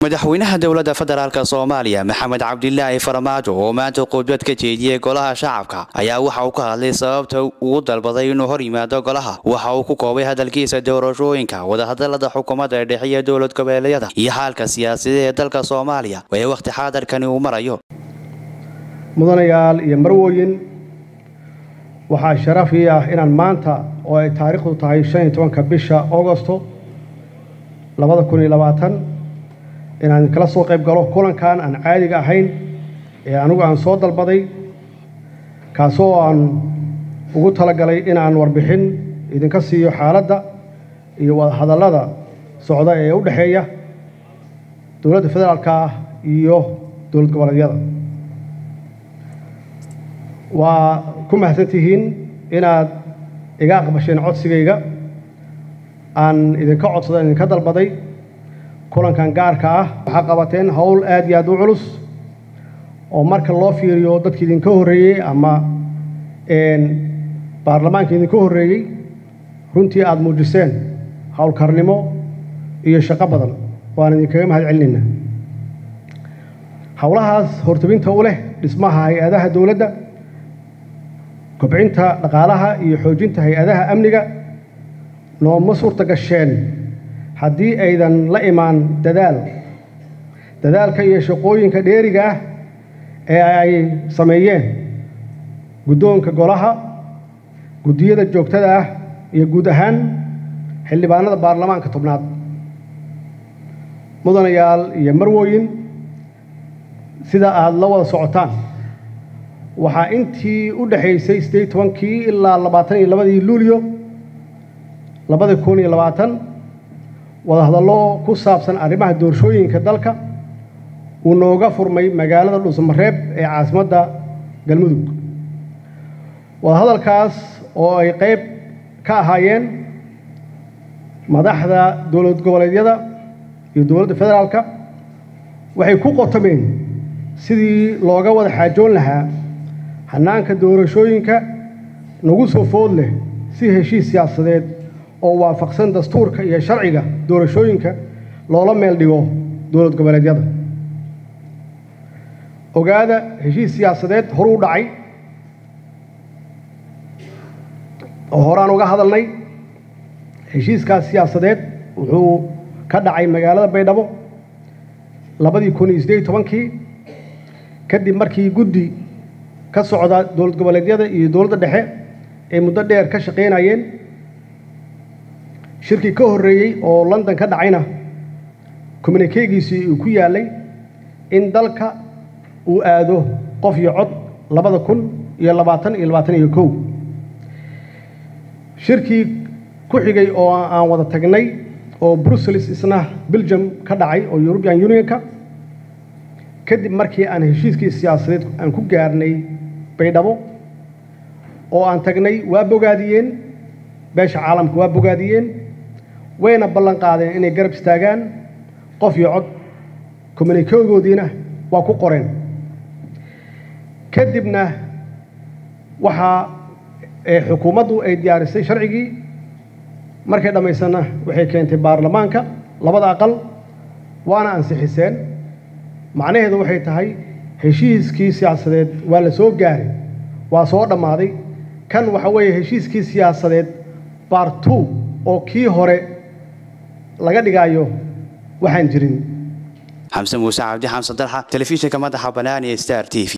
madaxweynaha dowladda federaalk soomaaliya maxamed cabdilaahi farmaajo oo maanta khudbad ka jeediyey golaha shacabka ayaa waxa uu ka hadlay sababta uu dalbaday inuu hor yimaado golaha waxa uu ku koobay hadalkiisa doorashooyinka wadahadalada xukuumadda dhexe iyo dowlad goboleedyada iyo xaalka siyaasadeed ee dalka soomaaliya ee wakhti xaadarkani uu marayo mudanayaal iyo marwooyin waxaa sharaf ii ah inaan maanta oo ay taariikhdu tahay shan iyo tobanka bisha augosto labada kun iyo labaatan inaan idinkala soo qayb galo kulankan aan caadiga ahayn ee anigu aan soo dalbaday kaasoo aan ugu talagalay inaan warbixin idinka siiyo xaaladda iyo wadahadallada socda ee u dhexeeya dowladda federaalka ah iyo dowlad goboleedyada waa ku mahadsantihiin inaad iga aqbasheen codsigayga aan idinka codsada idinka dalbaday kulankan gaarka ah waxaa qabateen howl aad iyo aad u culus oo marka loo fiiriyo dadki idinka horreeyey ama baarlamaanka idinka horreeyey runtii aada muujiseen howlkarnimo iyo shaqo badan waan idinkaga mahad celinayna howlahaas hortabinta u leh dhismaha hay-adaha dowladda kobcinta dhaqaalaha iyo xoojinta hay-adaha amniga nooma suurta gasheen haddii aydan la imaan dadaal dadaalka iyo shaqooyinka dheeriga ah ee ay sameeyeen guddoonka golaha guddiyada joogtada ah iyo guud ahaan xildhibaanada baarlamaanka tobnaad mudanayaal iyo marwooyin sida aada la wada socotaan waxaa intii u dhexaysay siddeed tobankii ilaa labaatan iyo labadii luulyo labada kun iyo labaatan wadahadallo ku saabsan arrimaha doorashooyinka dalka uu nooga furmay magaalada dhuusamareeb ee caasimadda galmudug wadahadalkaas oo ay qayb ka ahaayeen madaxda dowlad goboleedyada iyo dowladda federaalka waxay ku qotomeen sidii looga wada xaajoon lahaa hannaanka doorashooyinka nagu soo food leh si heshiis siyaasadeed oo waafaqsan dastuurka iyo sharciga doorashooyinka loola meel dhigo dowlad goboleedyada ogaada heshiis siyaasadeed horuu dhacay oo horaan uga hadalnay heshiiskaas siyaasadeed wuxuu ka dhacay magaalada baydhabo labadii kun iyo siddeed iyo tobankii kadib markii guddi ka socda dowlad goboleedyada iyo dowladda dhexe ay muddo dheer ka shaqaynayeen shirkii ka horreeyey oo london ka dhacayna communikeegiisii uu ku yaallay in dalka uu aado qof iyo cod labada kun iyo labaatan iyo labaatan iyo kow shirkii ku xigay oo aan wada tagnay oo brussels isna belgium ka dhacay oo european unionka kadib markii aan heshiiskii siyaasadeed aan ku gaarnay baydhabo oo aan tagnay waa bogaadiyeen beesha caalamka waa bogaadiyeen wayna ballan qaadeen inay garab istaagaan qof iyo cod communikegoodiina waa ku qoreen kadibna waxaa xukuumaddu ay diyaarisay sharcigii markay dhammaysanna waxay keentay baarlamaanka labada aqal waana ansixiseen macnaheedu waxay tahay heshiiskii siyaasadeed waa la soo gaaray waa soo dhammaaday kan waxa weeye heshiiskii siyaasadeed baar two oo kii hore laga dhigaayo waxaan jirin xamse muuse cabdi xamsan dalxa telefishinka madaxa bannaan ee star t v